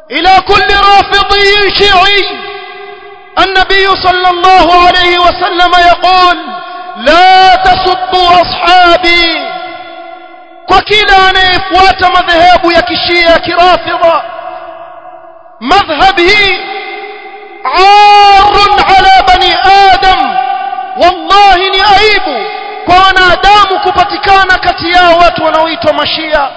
إلى كل رافضي شيعي النبي صلى الله عليه وسلم يقول لا تسبوا أصحابي وكلا anayefuata madhehebu ya kishia ya kirafidha madhhabi عار على بني آدم والله ni aibu kwa wanadamu kupatikana kati yao watu wanaoitwa mashia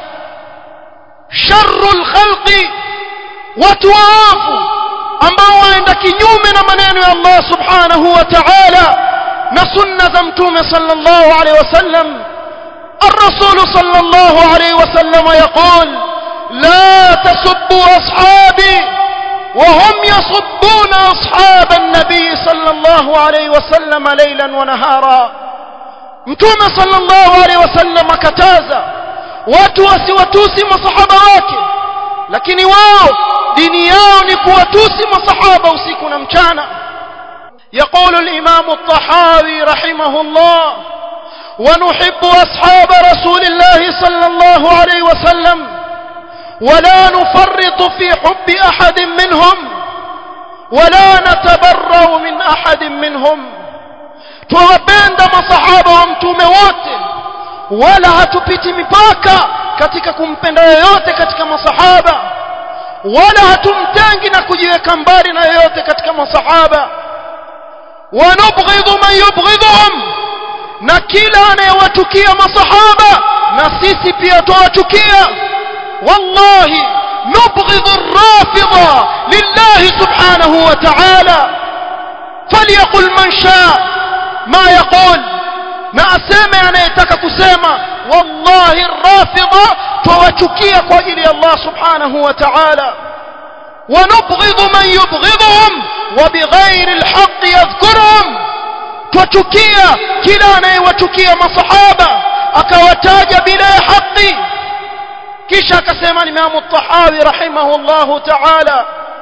sharrul khalqi watu waovu ambao waenda kinyume na maneno ya Allah subhanahu wa ta'ala na sunna za mtume sallallahu alaihi wasallam الرسول صلى الله عليه وسلم يقول لا تسبوا أصحابي وهم يصبون أصحاب النبي صلى الله عليه وسلم ليلا ونهارا متوم صلى الله عليه وسلم كتازا watu wasiwatusi masahaba wake lakini wao dini yao ni kuwatusi masahaba usiku na mchana يقول الإمام الطحاوي رحمه الله ونحب أصحاب رسول الله صلى الله عليه وسلم ولا نفرط في حب أحد منهم ولا نتبرأ من أحد منهم توapenda masahaba wa mtume wote wala hatupiti mipaka katika kumpenda yoyote katika masahaba wala hatumtengi na kujiweka mbali na yoyote katika masahaba wanubghidhu man yubghidhuhum na kila anayewatukia masahaba na sisi pia tuwachukia wallahi nubghidhu ar-rafidha lillahi subhanahu wa ta'ala falyaqul man shaa ma yaqul na aseme anayetaka kusema wallahi ar-rafidha tuwachukia kwa ajili ya Allah subhanahu wa ta'ala ونبغض من يبغضهم وبغير الحق يذكرهم twachukia kila anayewachukia masahaba akawataja bila ya haki kisha akasema Imam At-Tahawi rahimahullahu ta'ala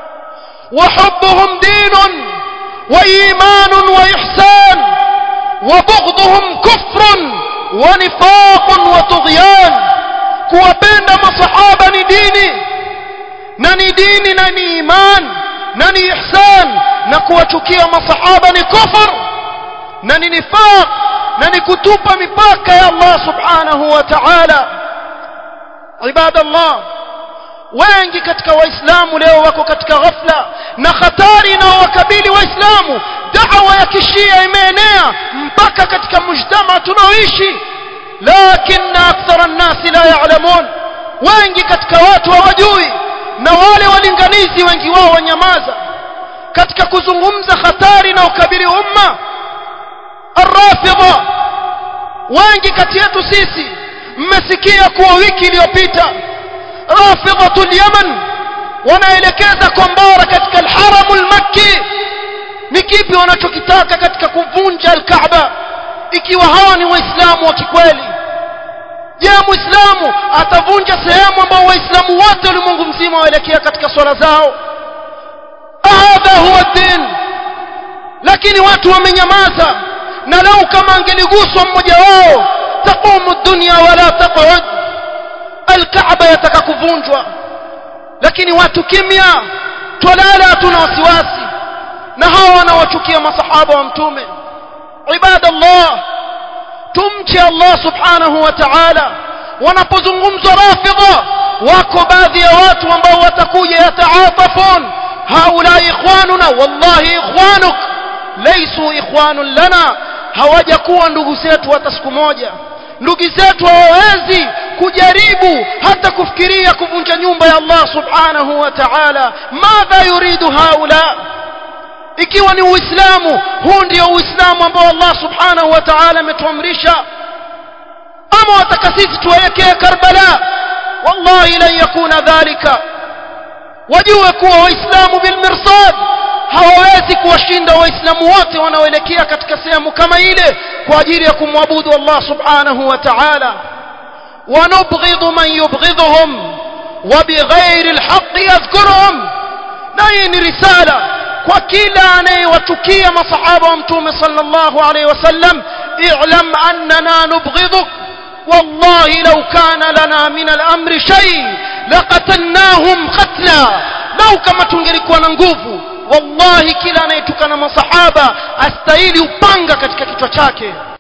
وحبهم دين وإيمان وإحسان وبغضهم كفر ونفاق وطغيان kuwapenda masahaba ni dini na ni dini na ni iman na ni ihsan na kuwachukia masahaba ni kufur na ni nifaq na ni kutupa mipaka ya Allah subhanahu wa ta'ala ibadallah wengi katika waislamu leo wako katika ghafla na hatari inayowakabili waislamu da'wa ya kishia imeenea mpaka katika mujtama tunaoishi lakini akthara an-nas la ya'lamun wengi katika watu hawajui na wale walinganizi wengi wao wanyamaza katika kuzungumza hatari na ukabili umma arrafidha wengi kati yetu sisi mmesikia kuwa wiki iliyopita rafidhatul yaman wanaelekeza kombora katika alharamu almakki ni kipi wanachokitaka katika kuvunja alkaaba ikiwa hawa ni waislamu wa kikweli je muislamu atavunja sehemu ambao waislamu wote ulimwengu mzima waelekea katika swala zao hadha huwa din lakini watu wamenyamaza na lau kama angeliguswa mmoja wao taqumu dunya wala taqud alkaaba yataka kuvunjwa lakini watu kimya twalala hatuna wasiwasi na hawa wanawachukia masahaba wa mtume ibadallah tumche Allah subhanahu wa ta'ala wanapozungumzwa rafidha wako baadhi ya watu ambao watakuja yataatafun haula ikhwanuna wallahi ikhwanuk laysu ikhwanun lana hawajakuwa ndugu zetu hata siku moja ndugu zetu hawawezi kujaribu hata kufikiria kuvunja nyumba ya Allah subhanahu wa ta'ala madha yuridu haula ikiwa ni uislamu huu ndio uislamu ambao Allah subhanahu wa ta'ala ametuamrisha ama wataka sisi tuelekee Karbala wallahi lan yakuna dhalika wajue kuwa waislamu bilmirsad hawawezi kuwashinda waislamu wote wanaoelekea katika sehemu kama ile kwa ajili ya kumwabudu Allah subhanahu wa ta'ala ونبغض من يبغضهم وبغير الحق يذكرهم نين رسالة وكلا أني وتكي مصحابة ومتوم صلى الله عليه وسلم اعلم أننا نبغضك والله لو كان لنا من الأمر شيء لقتلناهم قتلا lau kama tungelikuwa na nguvu wallahi kila anayetukana masahaba astahili upanga katika kichwa chake